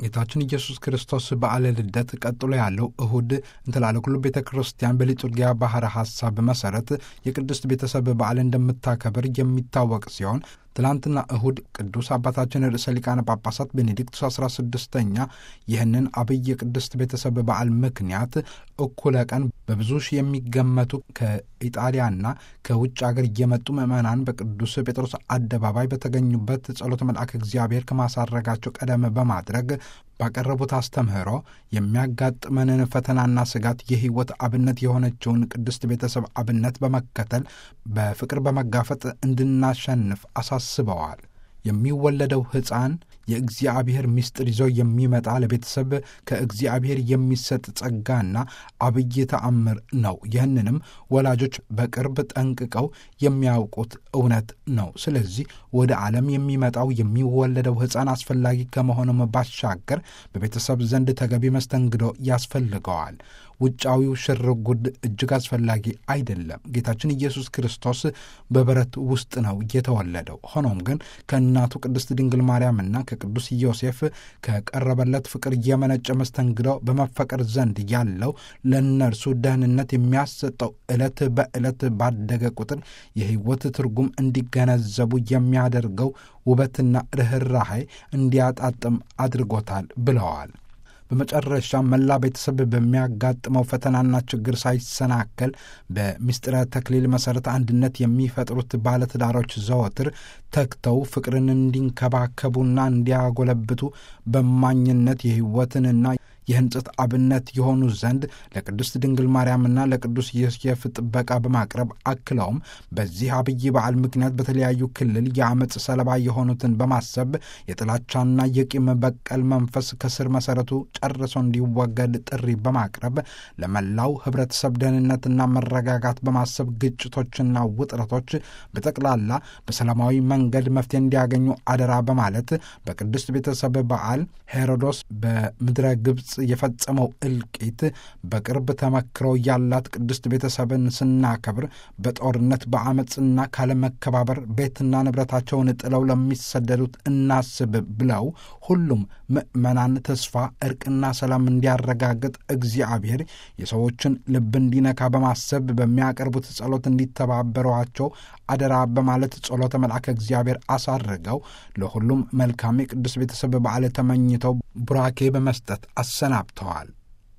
ጌታችን ኢየሱስ ክርስቶስ በዓለ ልደት ቀጥሎ ያለው እሁድ እንትላለ ኩሉ ቤተ ክርስቲያን በሊጡርጊያ ባህረ ሐሳብ መሠረት የቅድስት ቤተሰብ በዓል እንደምታከብር የሚታወቅ ሲሆን ትላንትና እሁድ ቅዱስ አባታችን ርዕሰ ሊቃነ ጳጳሳት ቤኔዲክቱስ 16ኛ ይህንን አብይ የቅድስት ቤተሰብ በዓል ምክንያት እኩለ ቀን በብዙ ሺህ የሚገመቱ ከኢጣሊያና ከውጭ አገር እየመጡ ምዕመናን በቅዱስ ጴጥሮስ አደባባይ በተገኙበት ጸሎተ መልአክ እግዚአብሔር ከማሳረጋቸው ቀደም በማድረግ ባቀረቡት አስተምህሮ የሚያጋጥመንን ፈተናና ስጋት የሕይወት አብነት የሆነችውን ቅድስት ቤተሰብ አብነት በመከተል በፍቅር በመጋፈጥ እንድናሸንፍ አሳስበዋል። የሚወለደው ሕፃን የእግዚአብሔር ምስጢር ይዞ የሚመጣ ለቤተሰብ ከእግዚአብሔር የሚሰጥ ጸጋና አብይ ተአምር ነው። ይህንንም ወላጆች በቅርብ ጠንቅቀው የሚያውቁት እውነት ነው። ስለዚህ ወደ ዓለም የሚመጣው የሚወለደው ሕፃን አስፈላጊ ከመሆኑም ባሻገር በቤተሰብ ዘንድ ተገቢ መስተንግዶ ያስፈልገዋል። ውጫዊው ሽርጉድ እጅግ አስፈላጊ አይደለም። ጌታችን ኢየሱስ ክርስቶስ በበረት ውስጥ ነው የተወለደው። ሆኖም ግን ከእናቱ ቅድስት ድንግል ማርያምና ከቅዱስ ዮሴፍ ከቀረበለት ፍቅር የመነጨ መስተንግዶ በመፈቀር ዘንድ ያለው ለእነርሱ ደህንነት የሚያሰጠው ዕለት በዕለት ባደገ ቁጥር የሕይወት ትርጉም እንዲገነዘቡ የሚያደርገው ውበትና ርኅራኄ እንዲያጣጥም አድርጎታል ብለዋል። በመጨረሻ መላ ቤተሰብ በሚያጋጥመው ፈተናና ችግር ሳይሰናከል በምስጢረ ተክሊል መሠረት አንድነት የሚፈጥሩት ባለትዳሮች ዘወትር ተግተው ፍቅርን እንዲንከባከቡና እንዲያጎለብቱ በማኝነት የሕይወትንና የሕንጸት አብነት የሆኑ ዘንድ ለቅድስት ድንግል ማርያምና ለቅዱስ ዮሴፍ ጥበቃ በማቅረብ አክለውም በዚህ አብይ በዓል ምክንያት በተለያዩ ክልል የአመፅ ሰለባ የሆኑትን በማሰብ የጥላቻና የቂም በቀል መንፈስ ከስር መሠረቱ ጨርሶ እንዲወገድ ጥሪ በማቅረብ ለመላው ሕብረተሰብ ደህንነትና መረጋጋት በማሰብ ግጭቶችና ውጥረቶች በጠቅላላ በሰላማዊ መንገድ መፍትሄ እንዲያገኙ አደራ በማለት በቅድስት ቤተሰብ በዓል ሄሮዶስ በምድረ ግብፅ የፈጸመው እልቂት በቅርብ ተመክሮ ያላት ቅድስት ቤተሰብን ስናከብር በጦርነት በአመፅና ካለመከባበር ቤትና ንብረታቸውን ጥለው ለሚሰደዱት እናስብ ብለው ሁሉም ምዕመናን ተስፋ፣ እርቅና ሰላም እንዲያረጋግጥ እግዚአብሔር የሰዎችን ልብ እንዲነካ በማሰብ በሚያቀርቡት ጸሎት እንዲተባበሯቸው አደራ በማለት ጸሎተ መልአከ እግዚአብሔር አሳርገው ለሁሉም መልካም የቅዱስ ቤተሰብ በዓል ተመኝተው ቡራኬ በመስጠት አሰናብተዋል።